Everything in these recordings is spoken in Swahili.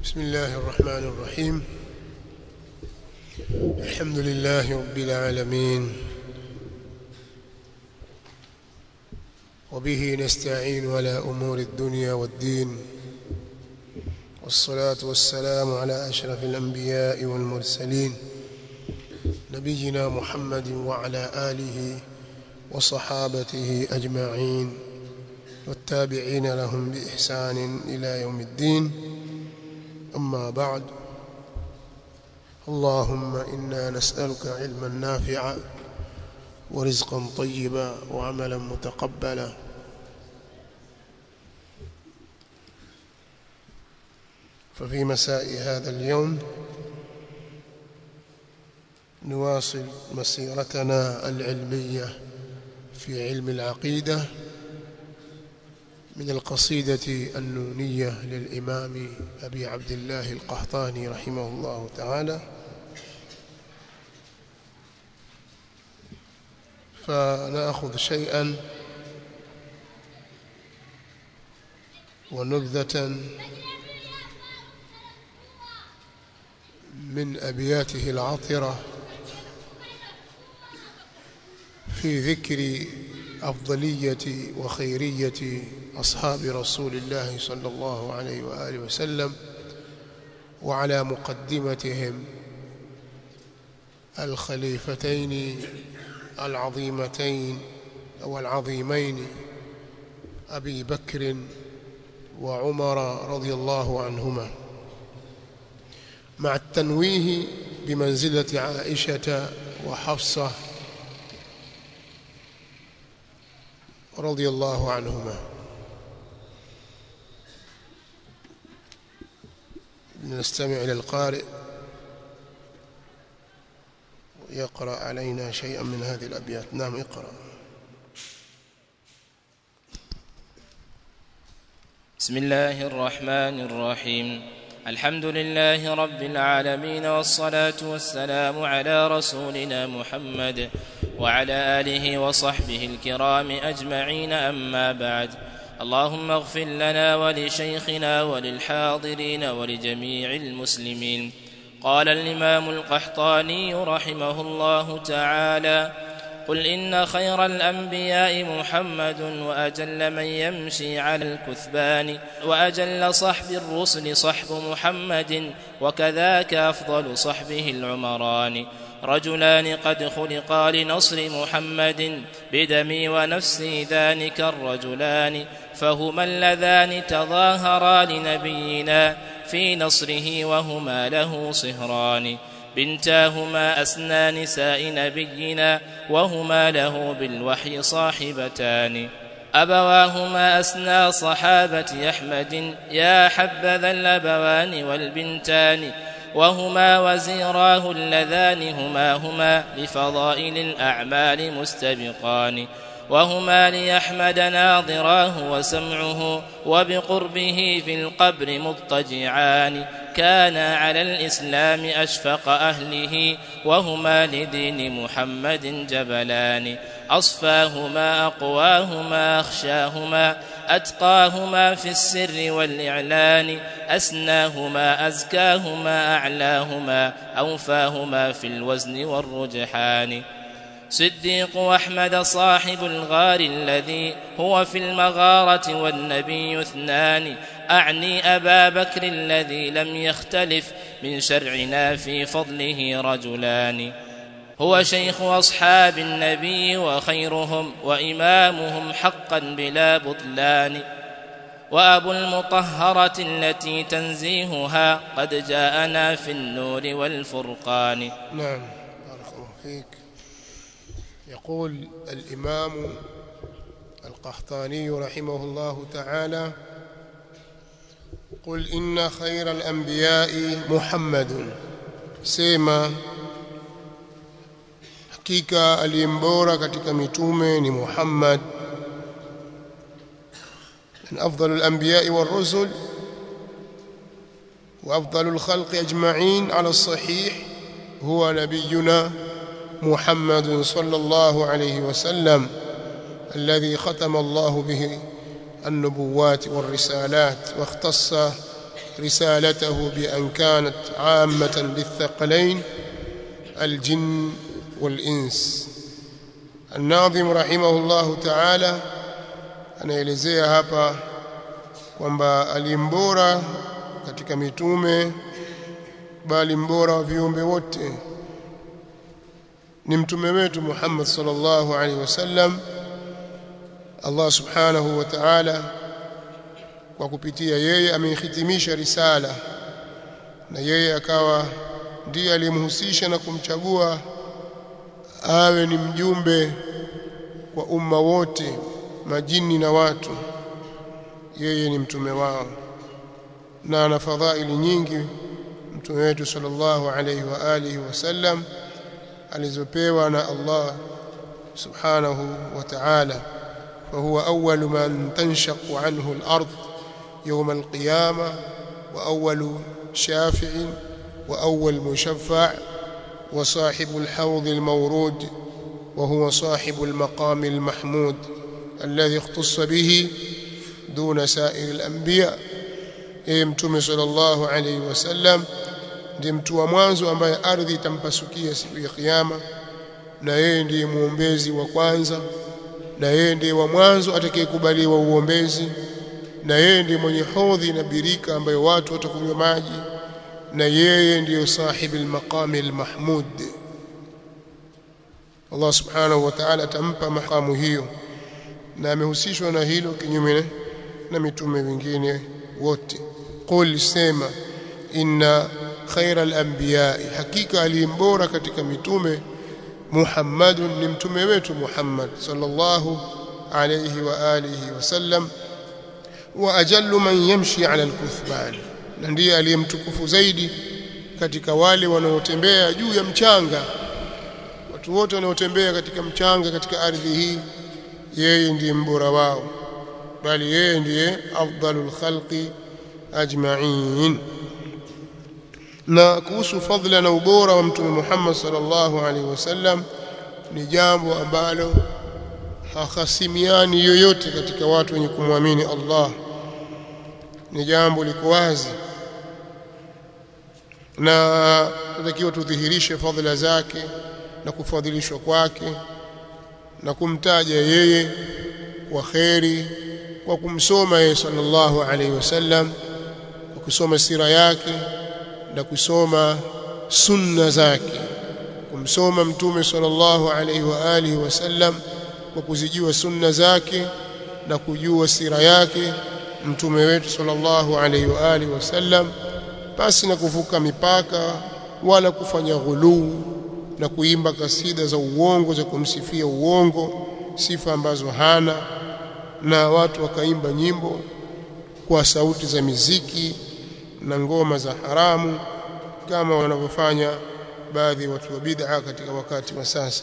بسم الله الرحمن الرحيم الحمد لله رب العالمين وبه نستعين على أمور الدنيا والدين والصلاة والسلام على أشرف الأنبياء والمرسلين نبينا محمد وعلى آله وصحابته أجمعين والتابعين لهم بإحسان إلى يوم الدين أما بعد اللهم إنا نسألك علما نافعا ورزقا طيبا وعملا متقبلا ففي مساء هذا اليوم نواصل مسيرتنا العلمية في علم العقيدة من القصيدة النونية للإمام أبي عبد الله القحطاني رحمه الله تعالى فنأخذ شيئا ونبذة من أبياته العطرة في ذكر أفضلية وخيرية أصحاب رسول الله صلى الله عليه وآله وسلم وعلى مقدمتهم الخليفتين العظيمتين أو العظيمين أبي بكر وعمر رضي الله عنهما مع التنويه بمنزلة عائشة وحفصة رضي الله عنهما نستمع إلى القارئ يقرأ علينا شيئا من هذه الأبيات نعم اقرأ بسم الله الرحمن الرحيم الحمد لله رب العالمين والصلاة والسلام على رسولنا محمد وعلى آله وصحبه الكرام أجمعين أما بعد اللهم اغفر لنا ولشيخنا وللحاضرين ولجميع المسلمين قال الإمام القحطاني رحمه الله تعالى قل إن خير الأنبياء محمد وأجل من يمشي على الكثبان وأجل صحب الرسل صحب محمد وكذاك أفضل صحبه العمران رجلان قد خلقا لنصر محمد بدمي ونفسي ذلك الرجلان فهما اللذان تظاهرا لنبينا في نصره وهما له صهران بنتاهما أسنى نساء نبينا وهما له بالوحي صاحبتان أبواهما أسنى صحابة أحمد يا حبذا الأبوان والبنتان وهما وزيراه اللذان هما هما لفضائل الأعمال مستبقان وهما ليحمد ناظراه وسمعه وبقربه في القبر مضطجعان كانا على الإسلام أشفق أهله وهما لدين محمد جبلان أصفاهما أقواهما أخشاهما أتقاهما في السر والإعلان أسناهما أزكاهما أعلاهما أوفاهما في الوزن والرجحان صديق أحمد صاحب الغار الذي هو في المغارة والنبي اثنان أعني أبا بكر الذي لم يختلف من شرعنا في فضله رجلان هو شيخ أصحاب النبي وخيرهم وإمامهم حقا بلا بطلان وأبو المطهرة التي تنزيهها قد جاءنا في النور والفرقان نعم بارك الله فيك يقول الإمام القحطاني رحمه الله تعالى قل إن خير الأنبياء محمد سيما hakika aliyembora katika mitume ni Muhammad من أفضل الأنبياء والرسل وأفضل الخلق أجمعين على الصحيح هو نبينا محمد صلى الله عليه وسلم الذي ختم الله به النبوات والرسالات واختص رسالته بأن كانت عامة للثقلين الجن والإنس الناظم رحمه الله تعالى anaelezea hapa kwamba alimbora katika mitume bali mbora wa viumbe wote ni mtume wetu Muhammad sallallahu alaihi wasallam Allah subhanahu wa ta'ala kwa kupitia yeye amehitimisha risala na yeye akawa ndiye aliyemhusisha na kumchagua awe ni mjumbe kwa umma wote majini na watu yeye ni mtume wao na ana fadhaili nyingi mtume wetu sallallahu alayhi wa alihi wasallam alizopewa na Allah subhanahu wa ta'ala فهو أول من تنشق عنه الأرض يوم القيامة وأول شافع وأول مشفع وصاحب الحوض المورود وهو صاحب المقام المحمود الذي اختص به دون سائر الأنبياء mtume sallallahu alayhi wasallam ndiye mtu wa mwanzo ambaye ardhi itampasukia siku ya kiyama na yeye ndiye muombezi wa kwanza na yeye ndiye wa mwanzo atakayekubaliwa uombezi na yeye ndiye mwenye hodhi na birika ambayo watu watakunywa maji na yeye ndiyo sahibi al-maqami al-mahmud Allah subhanahu wa ta'ala atampa makamu hiyo na amehusishwa na hilo kinyume na mitume wengine wote qul sema inna khaira al-anbiya hakika alimbora katika mitume Muhammadun ni mtume wetu Muhammad sallallahu alayhi wa alihi wasallam wa ajallu man yamshi ala al-kuthban na ndiye aliyemtukufu zaidi katika wale wanaotembea juu ya mchanga watu wote wanaotembea katika mchanga katika ardhi hii yeye ndiye mbora wao bali yeye ndiye afdalul khalqi ajma'in na kuhusu fadhila na ubora wa mtume Muhammad sallallahu alaihi wasallam ni jambo ambalo hakasimiani yoyote katika watu wenye kumwamini Allah ni jambo liko wazi na tunatakiwa tudhihirishe fadhila zake na kufadhilishwa kwake na kumtaja yeye kwa kheri kwa kumsoma yeye sallallahu alaihi wasallam kwa kusoma sira yake na kusoma sunna zake kumsoma mtume sallallahu alaihi wa alihi wasallam kwa kuzijua sunna zake na kujua sira yake mtume wetu sallallahu alaihi wa alihi wasallam basi na kuvuka mipaka wala kufanya ghuluu na kuimba kasida za uongo za kumsifia uongo sifa ambazo hana na watu wakaimba nyimbo kwa sauti za miziki na ngoma za haramu kama wanavyofanya baadhi ya watu wa bid'a katika wakati wa sasa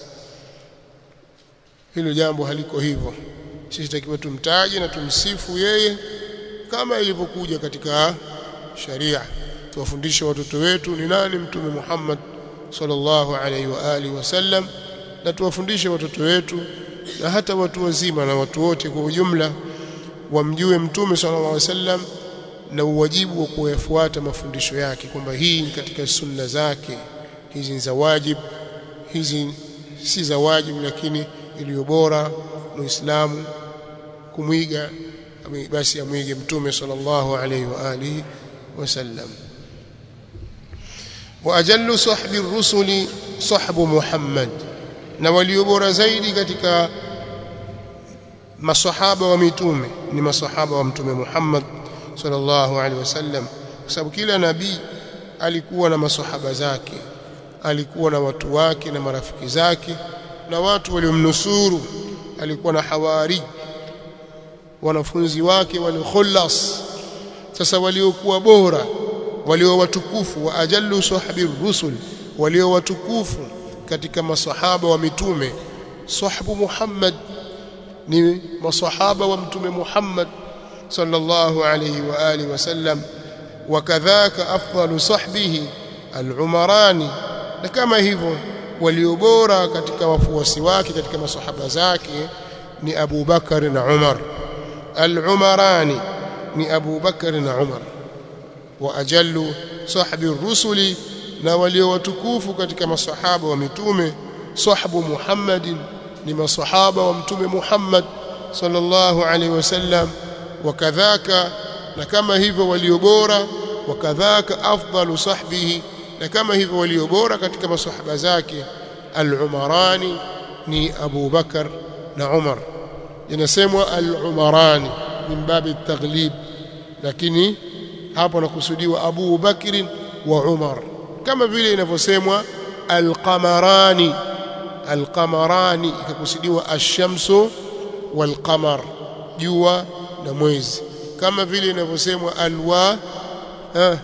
hilo jambo haliko hivyo sisi takiwa tumtaje na tumsifu yeye kama ilivyokuja katika sharia tuwafundishe watoto wetu ni nani mtume Muhammad sallallahu alaihi wa alihi wasallam na tuwafundishe watoto wetu na hata watu wazima na watu wote kwa ujumla wamjue mtume sallallahu alaihi wasallam na uwajibu wa kuyafuata mafundisho yake kwamba hii ni katika sunna zake hizi ni za wajib hizi si za wajib lakini iliyo bora muislamu kumwiga basi amwige mtume sallallahu alaihi wa alihi wasallam واجل صحب الرسل صحب محمد na walio bora zaidi katika masahaba wa mitume ni masahaba wa mtume Muhammad sallallahu alaihi wasallam kwa sababu kila nabii alikuwa na masahaba zake alikuwa na watu wake na marafiki zake na watu waliomnusuru alikuwa na hawari wanafunzi wake waliokhulas sasa waliokuwa bora walio watukufu wa ajallu sahabi rusul walio watukufu katika masahaba wa mitume sahabu Muhammad ni masahaba wa mtume Muhammad sallallahu alayhi wa alihi wasallam wakadhaka afdalu sahbihi al-umarani na kama hivyo walio bora katika wafuasi wake katika masahaba zake ni Abu Bakar na Umar al-umarani ni Abu Bakar na Umar wa ajallu sahbi rusuli na walio watukufu katika masahaba wa mitume sahbu Muhammadin ni masahaba wa mtume Muhammad sallallahu alaihi wasallam wakadhaka na kama hivyo walio bora wakadhaka afdalu sahbihi na kama hivyo walio bora katika masahaba zake al-umarani ni Abu Bakar na Umar inasemwa al-umarani min babi at-taghlib lakini hapo nakusudiwa Abu Bakr wa Umar kama vile inavyosemwa al-qamarani al-qamarani ikakusudiwa ash-shamsu wal-qamar jua na mwezi kama vile inavyosemwa alwa eh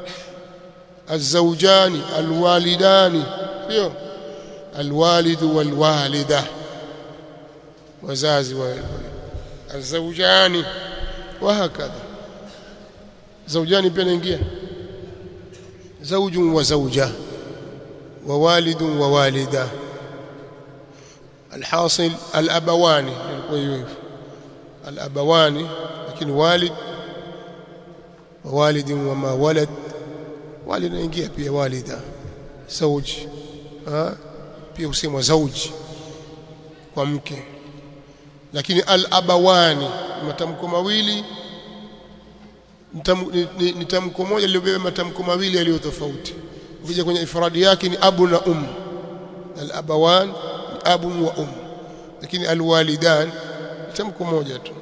الزوجان الوالدان sio الوالد والوالده wazazi wa الزوجان وهكذا زوجان pia naingia زوج وزوجه ووالد ووالده الحاصل الابوان ilikuwa hivyo الابوان lakini walid ووالد وما ولد walid naingia pia walida zauji ha pia usemwa zauji kwa mke lakini al-abawani matamko mawili ni tamko moja lilobeba matamko mawili yaliyo tofauti ukija kwenye ifradi yake ni abu na um al-abawan abu wa um lakini al-walidan tamko moja tu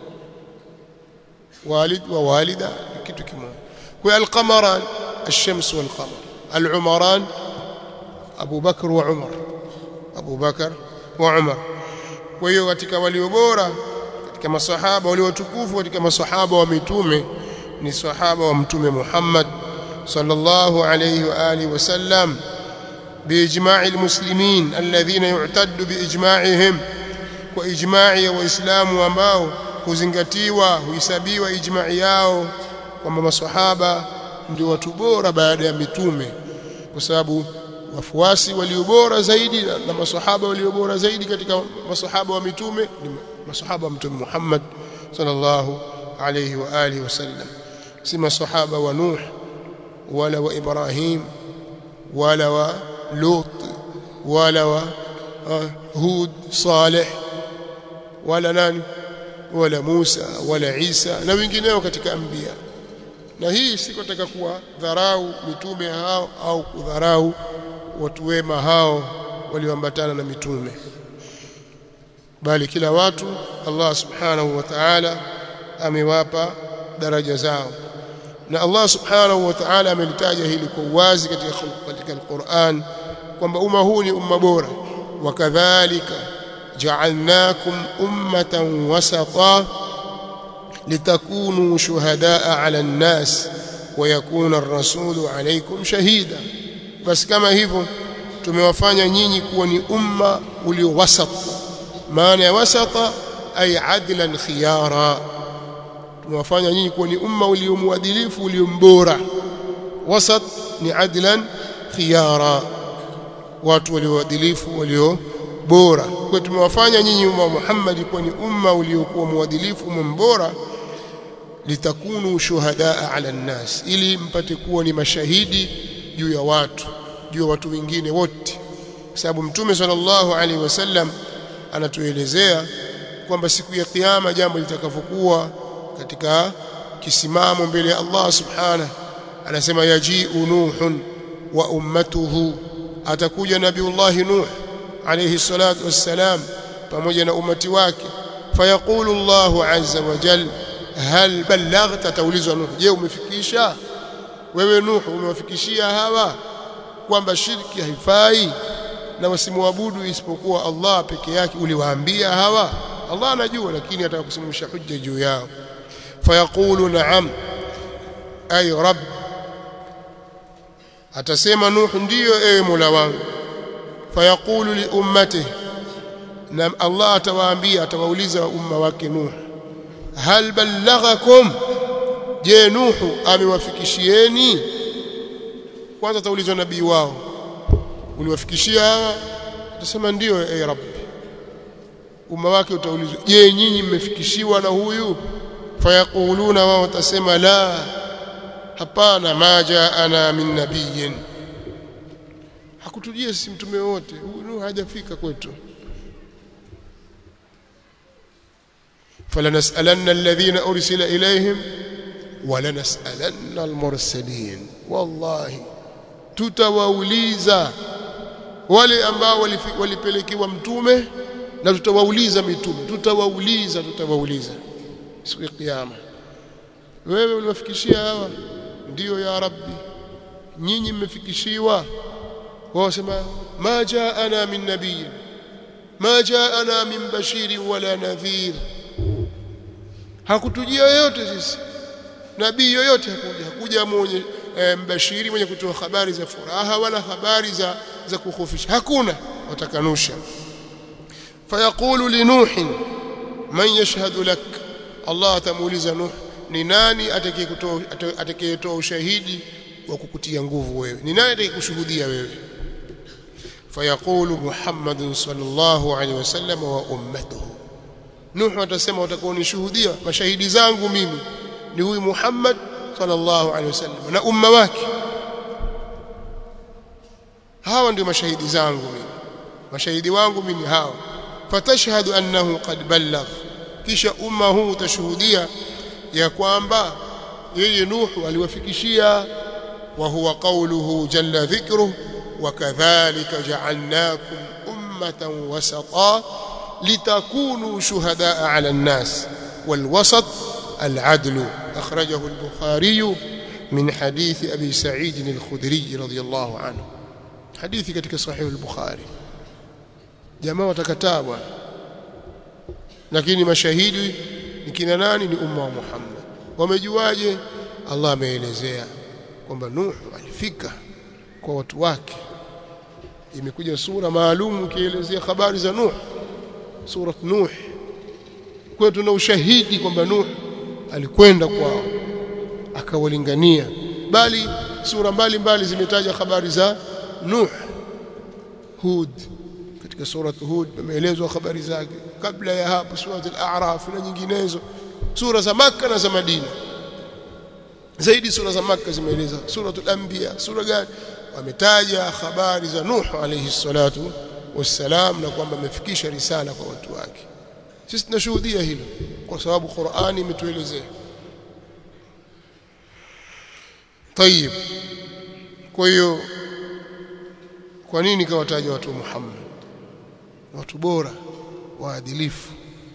walid wa walida kitu kimoja kwa al-qamaran الشمس والقمر العمران أبو بكر وعمر أبو بكر وعمر وهي katika walio bora katika masahaba walio tukufu katika masahaba wa mitume ni sahaba wa mtume Muhammad sallallahu alayhi wa alihi wasallam باجماع المسلمين الذين يعتد باجماعهم واجماع waislamu ambao huzingatiwa huhesabiwa ijma'i yao kwamba maswahaba ndio watu bora baada ya mitume kwa sababu wafuasi walio bora zaidi na, na maswahaba walio bora zaidi katika maswahaba wa mitume ni maswahaba wa mtume Muhammad sallallahu alayhi wa alihi wasallam si maswahaba wa Nuh wala wa Ibrahim wala wa Lut wala wa uh, Hud Saleh wala nani wala Musa wala Isa na wengineo katika anbiya na hii si kutaka kuwa dharau mitume hao au kudharau watu wema hao walioambatana na mitume bali kila watu Allah subhanahu wa ta'ala amewapa daraja zao na Allah subhanahu wa ta'ala amelitaja hili kwa uwazi katika katika Al-Qur'an kwamba umma huu ni umma bora wakadhalika ja'alnakum ummatan wasata litakunu shuhadaa ala nnas wayakuna ar-rasulu alaykum shahida basi kama hivyo tumewafanya nyinyi kuwa ni umma ulio wasat maana ya wasata ay adlan khiyara tumewafanya nyinyi kuwa ni umma ulio muadilifu ulio mbora wasat ni adlan khiyara watu walioadilifu walio bora kwa tumewafanya nyinyi umma wa Muhammad kuwa ni umma uliokuwa muadilifu umma mbora litakunu shuhadaa ala nnas ili mpate kuwa ni mashahidi juu ya watu juu ya watu wengine wote kwa sababu mtume sallallahu alaihi wasallam anatuelezea kwamba siku ya kiyama jambo litakavyokuwa katika kisimamo mbele ya Allah subhanahu anasema yaji'u nuhun wa ummatuhu atakuja nabiullahi nuh alayhi salatu wassalam pamoja na umati wake fayaqulu Allahu azza wa jalla hal ballaghta taulizwa nuh je umefikisha wewe nuh umewafikishia hawa kwamba shirki haifai na wasimwabudu isipokuwa Allah peke yake uliwaambia hawa Allah anajua lakini ataka kusimamisha hujja juu yao fayaqulu na'am ay rabb atasema nuh ndiyo ewe mola wangu fayaqulu li ummatihi na Allah atawaambia atawauliza umma wake nuh hal ballaghakum je nuhu amewafikishieni kwanza taulizwa nabii wao uliwafikishia hawa atasema ndio e rabbi umma wake utaulizwa je nyinyi mmefikishiwa na huyu fayaquluna wao watasema la hapana ma jaana min nabiyyin hakutujia sisi mtume wote huyu hajafika kwetu فلنسألن الذين أرسل إليهم ولنسألن المرسلين والله tutawauliza wale ambao walipelekewa mtume na tutawauliza mitume tutawauliza tutawauliza siku ya kiyama wewe uliwafikishia hawa ndiyo ya rabbi nyinyi mmefikishiwa wao wasema ma jaana min nabiyin ma jaana min bashirin wala nadhir hakutujia yoyote sisi nabii yoyote hakuja hakuja mwenye e, mbashiri mwenye kutoa habari za furaha wala habari za za kukhofisha hakuna watakanusha fayaqulu li nuh man yashhadu lak Allah atamuuliza nuh ni nani atakayetoa atakayetoa ushahidi wa kukutia nguvu wewe ni nani atakayekushuhudia wewe fayaqulu muhammadun sallallahu alaihi wasallam wa ummatuhu Nuhu atasema watakaonishuhudia mashahidi zangu mimi ni huyu Muhammad sallallahu alaihi wasallam na umma wake hawa ndio mashahidi zangu mimi mashahidi wangu mimi hawa fatashhadu annahu qad ballagh kisha umma huu utashuhudia ya kwamba yeye Nuhu aliwafikishia wa huwa qawluhu jalla dhikruhu wa kadhalika ja'alnakum ummatan wasata لتكونوا شهداء على الناس والوسط العدل أخرجه البخاري من حديث أبي سعيد الخدري رضي الله عنه حديث كتك صحيح البخاري جماعة كتابة lakini mashahidi ni kina nani ni umma wa Muhammad wamejuaje Allah ameelezea kwamba Nuh alifika kwa watu wake imekuja sura maalum ikielezea habari za Nuh sura Nuh kwa tuna ushahidi kwamba Nuh alikwenda kwao akawalingania bali sura mbalimbali zimetaja habari za Nuh Hud katika sura Hud imeelezwa habari zake kabla ya hapo sura al-A'raf na nyinginezo sura za Makka na za Madina zaidi sura za Makka zimeeleza sura al-Anbiya sura gani wametaja habari za Nuh alayhi salatu wassalam na kwamba amefikisha risala kwa watu wake sisi tunashuhudia hilo kwa sababu Qur'ani imetuelezea طيب kwa hiyo kwa nini kawataja watu wa Muhammad watu bora waadilifu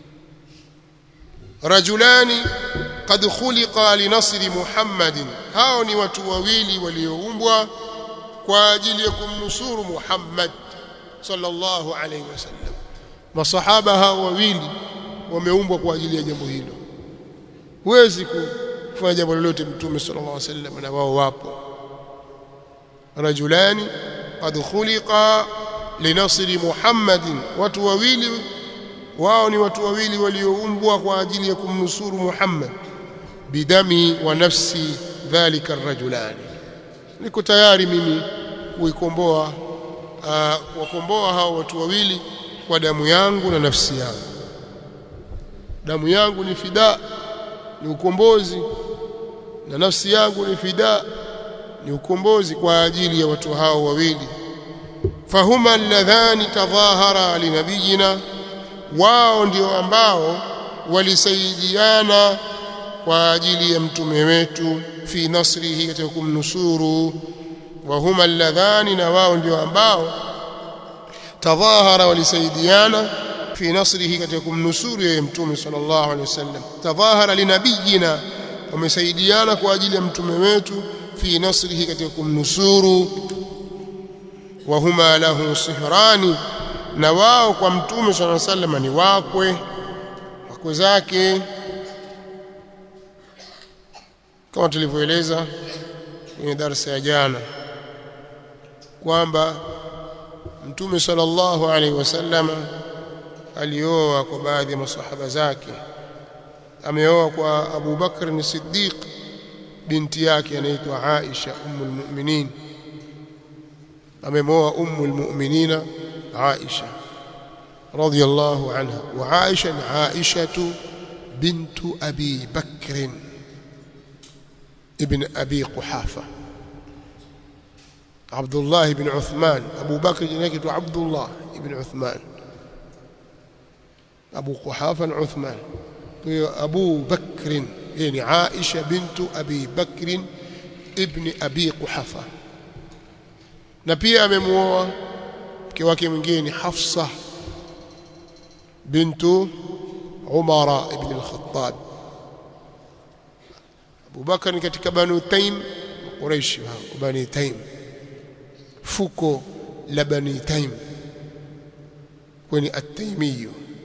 rajulani qad khuliqa linasri Muhammadin hao ni watu wawili walioumbwa kwa ajili ya kumnusuru Muhammad sallallahu alayhi wasallam masahaba hao wawili wameumbwa kwa ajili ya jambo hilo huwezi kufanya jambo lolote mtume sallallahu alayhi wasallam na wao wapo rajulani qad khuliqa linasri muhammadin watu wawili wao ni watu wawili walioumbwa kwa ajili ya kumnusuru muhammad bidami wa nafsi dhalika arrajulani niko tayari mimi kuikomboa kuwakomboa hao watu wawili kwa damu yangu na nafsi yangu damu yangu ni fida ni ukombozi na nafsi yangu ni fida ni ukombozi kwa ajili ya watu hao wawili fahuma alladhani tadhahara linabiyina wao ndio ambao walisaidiana kwa ajili ya mtume wetu fi nasrihi katika kumnusuru wahuma alladhani na wao ndio ambao tadhahara walisaidiana fi nasrihi katika kumnusuru yeye mtume sallallahu alaihi wasallam tadhahara linabiyina wamesaidiana kwa ajili ya mtume wetu fi nasrihi katika kumnusuru wahuma lahu sihrani na wao kwa mtume sallallahu alaihi wasallam ni wakwe wakwe zake kama tulivyoeleza kwenye darasa ya jana kwamba mtume sallallahu alaihi wasallam alioa kwa baadhi ya masahaba zake ameoa kwa Abu Bakr ni Siddiq binti yake anaitwa Aisha ummul mu'minin amemoa ummul mu'minina Aisha radiyallahu anha wa Aisha ni Aisha bintu Abi Bakr ibn Abi Quhafa Abdullah ibn Uthman Abu Bakr jina lake tu Abdullah ibn Uthman Abu Quhafa na Uthman kwa hiyo Abu Bakr yeye ni Aisha bintu Abi Bakr ibn Abi Quhafa na pia amemuoa mke wake mwingine ni Hafsa bintu Umara ibn al-Khattab Abu Bakar ni katika Banu Taim Quraish wa Bani Taim fuko la Bani Taim kwani at-Taimiyyu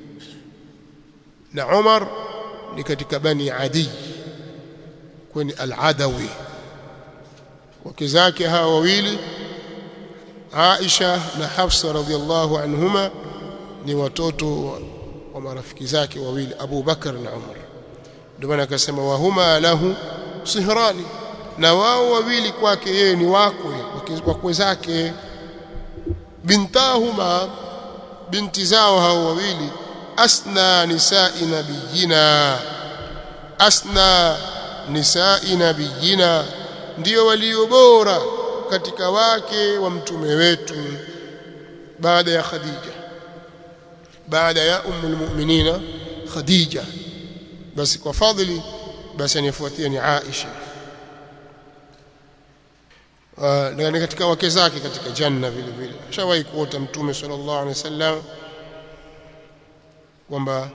na Umar ni katika Bani Adi kwani al-Adawi wake zake hawa wawili Aisha na Hafsa radhiallahu anhuma ni watoto wa, wa marafiki zake wawili Abu Bakar na Umar ndio maana akasema wahuma lahu sihrani na wao wawili kwake yeye ni wakwe wakwe zake bintahuma binti zao hao wawili asna nisai nabiyina asna nisai nabiyina ndio walio bora katika wake wa mtume wetu baada ya Khadija baada ya ummul mu'minina Khadija basi kwa fadhili basi anifuatia ni Aisha na ni katika wake zake katika janna vile vile shawahi kuota mtume sallallahu alaihi wasallam kwamba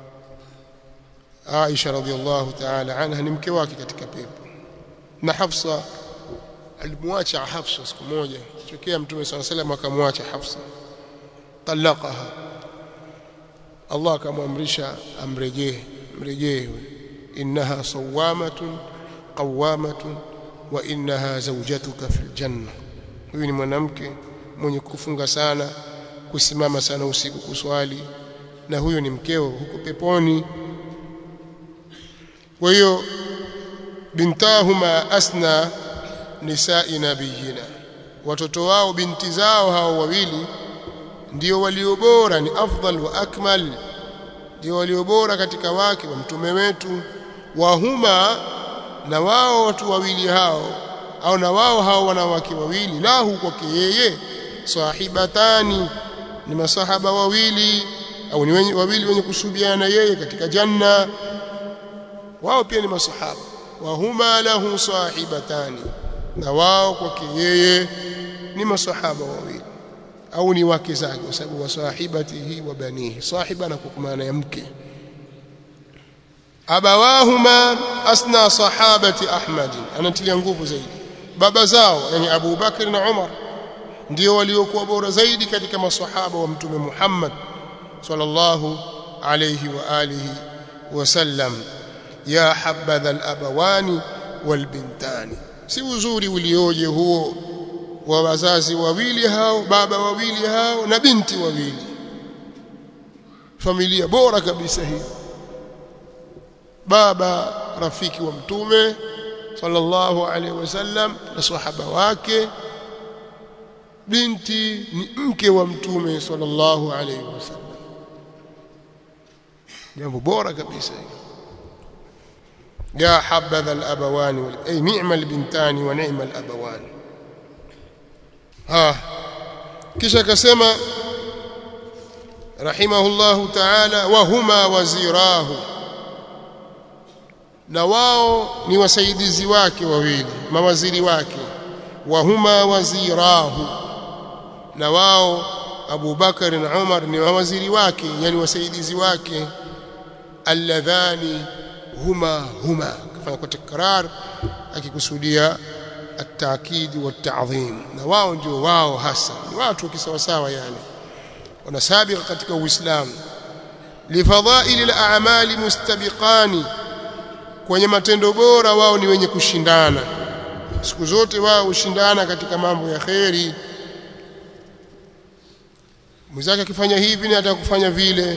Aisha radhiallahu ta'ala anha ni mke wake katika pepo na Hafsa alimwacha Hafsa siku moja tokea mtume sallallahu alaihi wasallam akamwacha Hafsa talaqaha Allah akamwamrisha amrejee mrejee innaha sawamatun qawamatun wa innaha zawjatuka fil janna huyu ni mwanamke mwenye kufunga sana kusimama sana usiku kuswali na huyo ni mkeo huko peponi kwa hiyo bintahuma asna nisai nabiyina watoto wao binti zao hao wawili ndio walio bora ni afdal wa akmal ndio walio bora katika wake wa mtume wetu wahuma na wao watu wawili hao au na wao hao wanawake wawili lahu kwake yeye sahibatani ni masahaba wawili au ni wenye, wawili wenye kusubiana yeye katika janna wao pia ni masahaba wahuma lahu sahibatani na wao kwake yeye ni masahaba wawili au ni wake zake kwa sababu wasahibatihi wa banihi sahiba na kwa maana ya mke abawahuma asna sahabati ahmad anatilia nguvu zaidi baba zao yani Abu Bakr na Umar ndio waliokuwa bora zaidi katika maswahaba wa mtume Muhammad sallallahu alayhi wa alihi wasallam ya habadha al-abawani wal-bintani si uzuri ulioje huo wa wazazi wawili hao baba wawili hao na binti wawili familia bora kabisa hii baba rafiki wa mtume sallallahu alaihi wasallam na sahaba wake binti ni mke wa mtume sallallahu alaihi wasallam jambo bora kabisa hili يا حبذا الأبوان أي نعم البنتان ونعم الأبوان ها kisha akasema rahimahullahu ta'ala wa huma wazirahu na wao ni wasaidizi wake wawili mawaziri wake wa huma wazirahu na wao Abu Bakar na Umar ni mawaziri wake yani wasaidizi wake alladhani huma huma kafanya kwa takrar akikusudia التاكيد والتعظيم na wao ndio wao hasa ni watu kisawasawa yani wanasabiqa katika uislamu lifadhaili al-a'mali mustabiqani kwenye matendo bora wao ni wenye kushindana siku zote wao hushindana katika mambo ya kheri mwenzake akifanya hivi ni atakufanya vile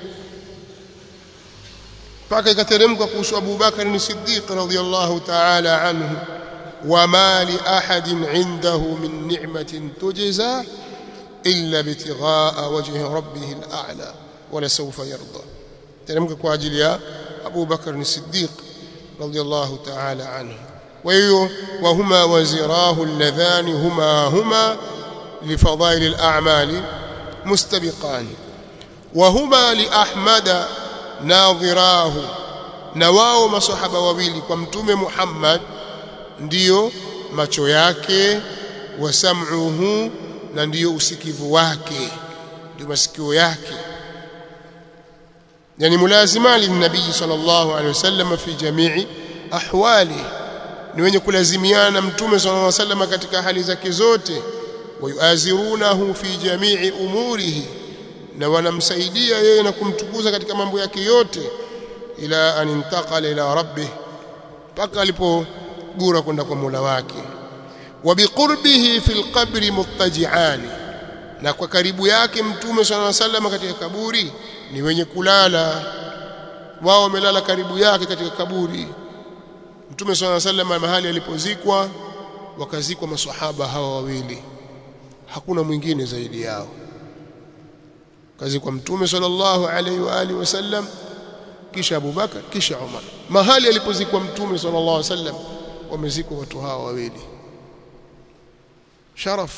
mpaka ikateremka kuhusu Abu Bakar ni Siddiq radhiyallahu ta'ala anhu وما لأحد عنده من نعمة تجزى إلا ابتغاء وجه ربه الأعلى ولسوف يرضى تلمك كواجل يا أبو بكر الصديق رضي الله تعالى عنه kwa hiyo wahuma wazirahu alladhani huma huma lifadhail al-a'mali mustabiqan wahuma li ahmada nadhirahu na wao masahaba wawili kwa mtume Muhammad ndiyo macho yake wa sam'uhu na ndiyo usikivu wake ndio masikio yake yani mulazima linabii sallallahu alaihi wasallam fi jamii ahwali ni wenye kulazimiana na mtume sallallahu alaihi wasallam katika hali zake zote wayuazirunahu fi jamii umurihi na wanamsaidia yeye na kumtukuza katika mambo yake yote ila an intaqala ila rabbih mpaka alipogura kwenda kwa Mola wake wa biqurbihi fil qabri muttaji'ani na kwa karibu yake mtume sallallahu alaihi wasallam katika kaburi ni wenye kulala wao wamelala karibu yake katika kaburi mtume sallallahu alaihi wasallam mahali alipozikwa wakazikwa maswahaba hawa wawili hakuna mwingine zaidi yao kazikwa mtume sallallahu alaihi wa alihi wasallam kisha Abu Bakar kisha Umar mahali alipozikwa mtume sallallahu alaihi wasallam wamezikwa watu hawa wawili sharaf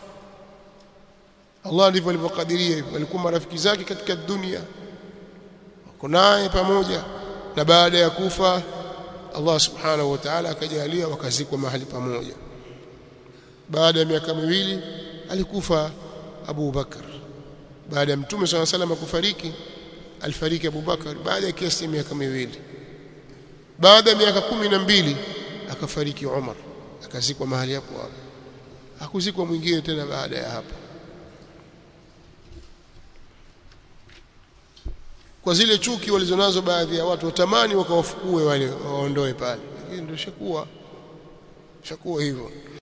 Allah ndivyo alivyokadiria hivyo walikuwa marafiki zake katika dunia wako naye pamoja na baada ya kufa Allah subhanahu wa ta'ala akajalia wakazikwa mahali pamoja baada ya miaka miwili alikufa Abu Bakar baada ya mtume swalla salam kufariki alifariki Abu Bakar baada ya kiasi miaka miwili baada ya miaka kumi na mbili akafariki Umar akazikwa mahali hapo hapo hakuzikwa mwingine tena baada ya hapo kwa zile chuki walizonazo baadhi ya watu watamani wakawafukue wale waondoe pale lakini ndio shakuwa shakuwa hivyo